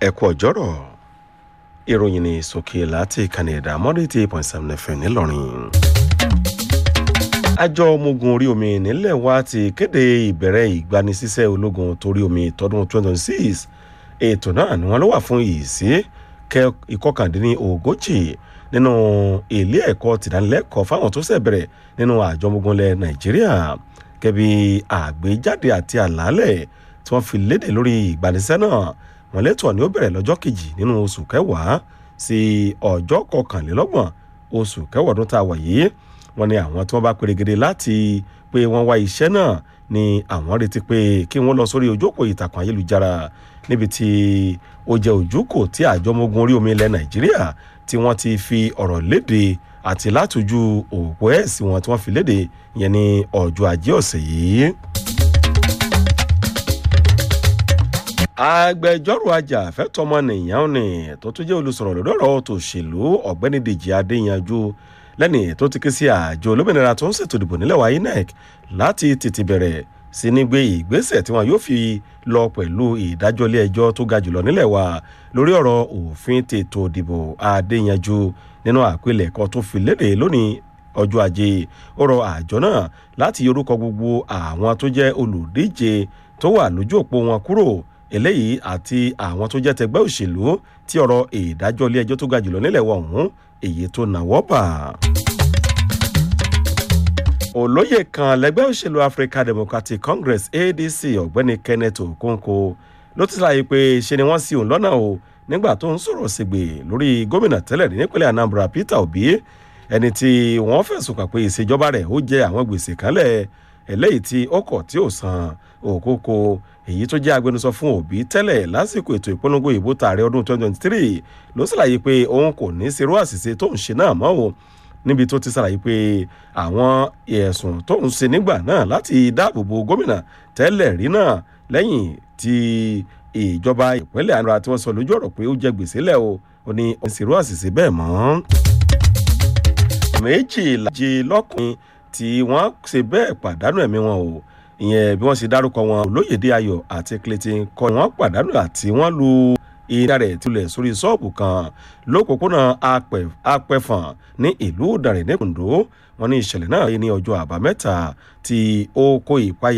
ẹ̀kú ọ̀jọ́rọ̀ ìròyìn ní sókè láti ìkànnì ẹ̀dá mọ́dẹ́tì point seven fm ńìlọrin. àjọ ọmọ ogun orí omi nílẹ̀ wa ti kéde ìbẹ̀rẹ̀ ìgbanisíṣẹ́ ológun torí omi tọdún twenty twenty six ètò náà ni wọ́n ló wà fún ìsí ìkọkàndínní ogójì nínú ilé ẹ̀kọ́ tìdánilẹ́kọ̀ọ́ fáwọn tó ṣẹ̀ bẹ̀rẹ̀ nínú àjọ ọmọ ogun ilẹ̀ nàìjíríà gẹ́bí àgbéjáde àti àlàálẹ̀ tí wọ́n fi léde lórí ìgbanisẹ́ náà wọ́n lẹ́tọ̀ ni ó bẹ̀rẹ̀ lọ́jọ́ kejì nínú oṣù kẹwàá sí ọjọ́ kọkànlélọ́gbọ̀n oṣù kẹwàá ọdún tá a wà yìí wọ́n ní àwọn tí wọ́n bá perégedé láti pé wọ́n wá iṣẹ́ náà ni àwọn retí pé kí wọ́n lọ sórí ojókòó ìtàkùn ayélujára níbi tí ó jẹ́ ojúkò tí àjọ ọmọ ogun orí omi ilẹ̀ nàìjíríà tí wọ́n ti fi ọ̀rọ̀ léde àti látòjú òpó ẹ̀sìn wọn tí wọ́n fi léde ìyẹn ní ọjọ́ ajé ọ̀sẹ̀ yìí. agbẹjọ́rò ajàfẹ́tọ̀ọ́mọnìyàn ni tó tún jẹ́ olùsọ̀rọ̀ lórí ọ̀rọ̀ tòṣèlú ọ̀gbẹ́ni dèjì adéyanjú lẹ́ni tó ti ké sí àjọ olómìnira tó ń ṣètò ìdìbò nílẹ̀ wa inec láti tètè bẹ̀rẹ̀ sí ní gbé ìgbésẹ̀ tí wọn yóò fi lọ pẹ̀lú ìdájọ́ ilé ẹjọ́ tó ga jùlọ nílẹ̀ wa lórí ọ̀rọ̀ òfin tètò ìdìbò adéyanjú nínú àpilẹ̀kọ tó fi léde lónìí ọjọ́ ajé ó rọ àjọ náà láti yorùkọ gbogbo àwọn tó jẹ́ olùdíje tó wà lójú òpó wọn kúrò eléyìí àti àwọn tó jẹ́ tẹgbẹ́ òṣèlú tí ọ̀rọ̀ ìdájọ́ ilé ẹjọ́ tó ga jùlọ nílẹ̀ wọ̀ ọ̀hún èyí tó nàwọ́ bà. olóyè kan lẹgbẹ́ òṣèlú african democratic congress adc ọ̀gbẹ́ni kenneth okonkwo ló ti láàyè pé ṣe ni wọ́n sí òun lọ́nà o nígbà tó ń sọ̀rọ̀ sígbè lórí gómìnà tẹ́lẹ̀ nípínlẹ̀ anambra peter obi ẹni tí wọ́n fẹ̀sùn kàn pé ìṣèjọba rẹ̀ ó jẹ́ àwọn gbèsè kanlẹ̀ eléyìí tí ó kọ̀ tí ò san òkókó èyí tó jẹ́ agbẹnusọ fún òbí tẹ́lẹ̀ lásìkò ètò ìpolongo ìbò tààrẹ ọdún 2023 ló ṣàlàyé pé òun kò ní ṣerú àṣìṣe tó ń ṣe náà mọ́ o níbi tó ti ṣàlàyé pé àwọn ẹ̀sùn tó ń ṣe nígbà náà láti dáàbò bo gómìnà tẹ́lẹ̀ rí náà lẹ́yìn tí ìjọba ìpínlẹ̀ àná tí wọ́n sọ lójú ọ̀rọ̀ pé ó jẹ gbèsè lẹ̀ o ò ní òun ṣerú àṣìṣe bẹ́ẹ̀ mọ́. méjìlá lọ́kùnrin tí wọ́n ṣe bẹ́ẹ̀ pàdánù ẹ̀mí wọn o ìyẹn bí wọ́n ṣe dárúkọ wọn olóyèdè ayọ̀ àti clayton kọ́ wọ́n pàdánù àti wọ́n lu iná rẹ̀ tilẹ̀ sórí ṣọ́ọ̀bù kan lópòpónà apẹ̀fọ̀n ní ìlú ìdàrẹ̀ nípùndó wọn ní ìṣẹ̀lẹ̀ náà ní ọjọ́ àbámẹ́ta tí ó kó ìpayà